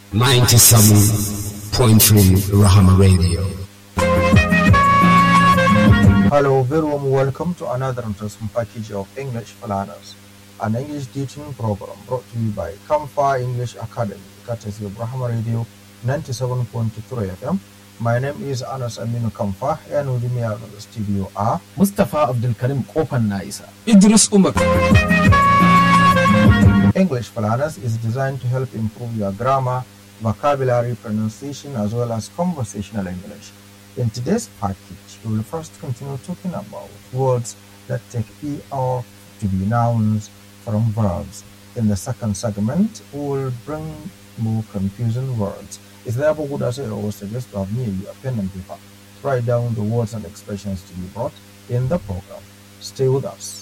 97.3 Rahama Radio. Hello, very warm welcome to another interesting package of English for Learners, an English teaching program brought to you by Kamfa English Academy, courtesy of Rahama Radio 97.3 FM. My name is Anas Aminu Kamfa, and with me out of the studio are Mustapha Abdulkarim Kofan na isa. Idris Umar. English for Learners is designed to help improve your grammar, vocabulary, pronunciation, as well as conversational English. In today's package, we will first continue talking about words that take ER to be nouns from verbs. In the second segment, we will bring more confusing words. It's therefore good as I always suggest to have near you a pen and paper. Write down the words and expressions to be brought in the program. Stay with us.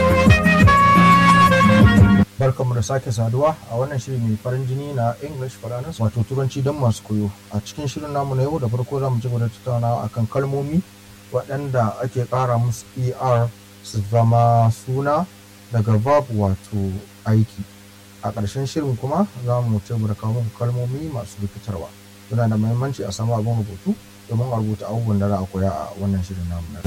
Barkanmu da sake saduwa a wannan shiri mai farin jini na English for Learners wato turanci don masu koyo. A cikin shirin namu na yau da farko za mu ci gaba da tattaunawa akan kalmomi waɗanda ake ƙara musu ER su zama suna daga verb wato aiki. A ƙarshen shirin kuma za mu ci gaba da kawo muku kalmomi masu rikitarwa. Yana da muhimmanci a samu abin rubutu domin a rubuta abubuwan da za a koya a wannan shirin namu na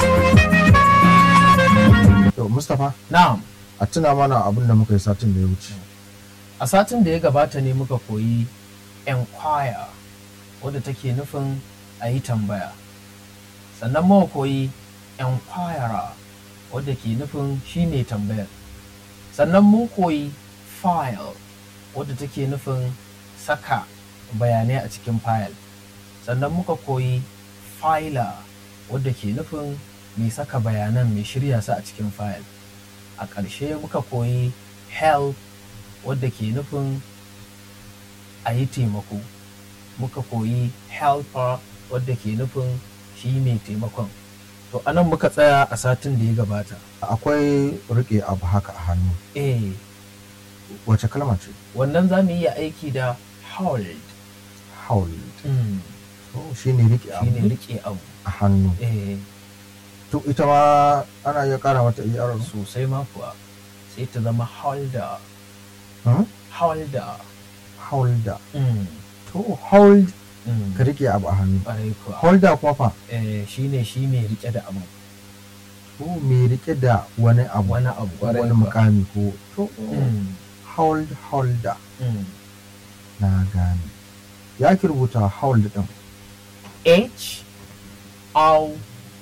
yau. To Mustapha Na'am, a tuna mana abin da muka yi satin da ya wuce. a satin da ya gabata ne muka koyi enquire wadda take nufin a yi tambaya. Sannan muka koyi enquirer wadda ke nufin shi ne tambayar. Sannan mun koyi file wadda take nufin saka bayanai a cikin file. Sannan muka koyi filer wadda ke nufin mai saka bayanan mai shirya su a cikin file. a ƙarshe muka koyi help wadda ke nufin a yi taimako muka koyi helper wadda ke nufin shi mai taimakon to anan muka tsaya a satin da ya gabata Akwai riƙe abu haka a hannu. eh Wace kalma ce? wannan za mu iya aiki da hold Hold. mm. To shi ne riƙe shi ne abu rike abu a hannu. eh To ita ma ana iya ƙara mata ER. sosai ma kuwa sai ta zama holder Hmm? holder Holder. mm. To hold mm. ka riƙe abu a hannu. ƙwarai kuwa Holder kuma fa? eh, shi ne shi mai rike da abu To me riƙe da wani abu. wani abu ko ƙwarai wani kuwa. mukami ko. To Mm. hold holder. Mm. Na gane. Ya ki rubuta hold ɗin. H O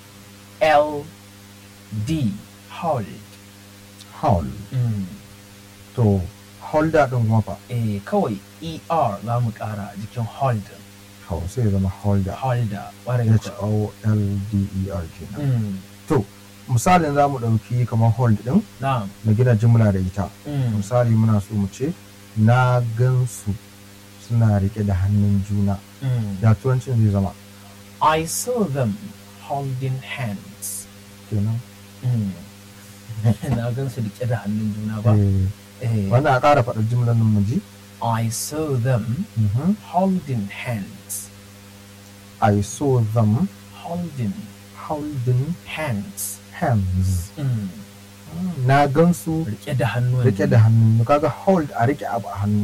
L D hold. Hold. To holder ɗin kuma fa? Eh kawai ER za mu ƙara a jikin hold Hau sai ya zama holder. holder ƙwarai H kuwa. O L D E R kenan. Mm. To, misalin za mu ɗauki kamar hold ɗin Na'am. na gina jimla da ita. Mm. Misali muna so mu ce, na gansu suna riƙe da hannun juna. Mm. Ya turancin zai zama I saw them holding hands. kenan. Mm. Na gan su riƙe da hannun juna ba. Eh, Eh, Wannan a ƙara faɗa jimlar nan mu ji. I saw them Mhm. holding hands. I saw them Holding holding hands. hands. Mm. Na gansu Riƙe da hannu. riƙe da hannu. Kaga hold a riƙe abu a hannu.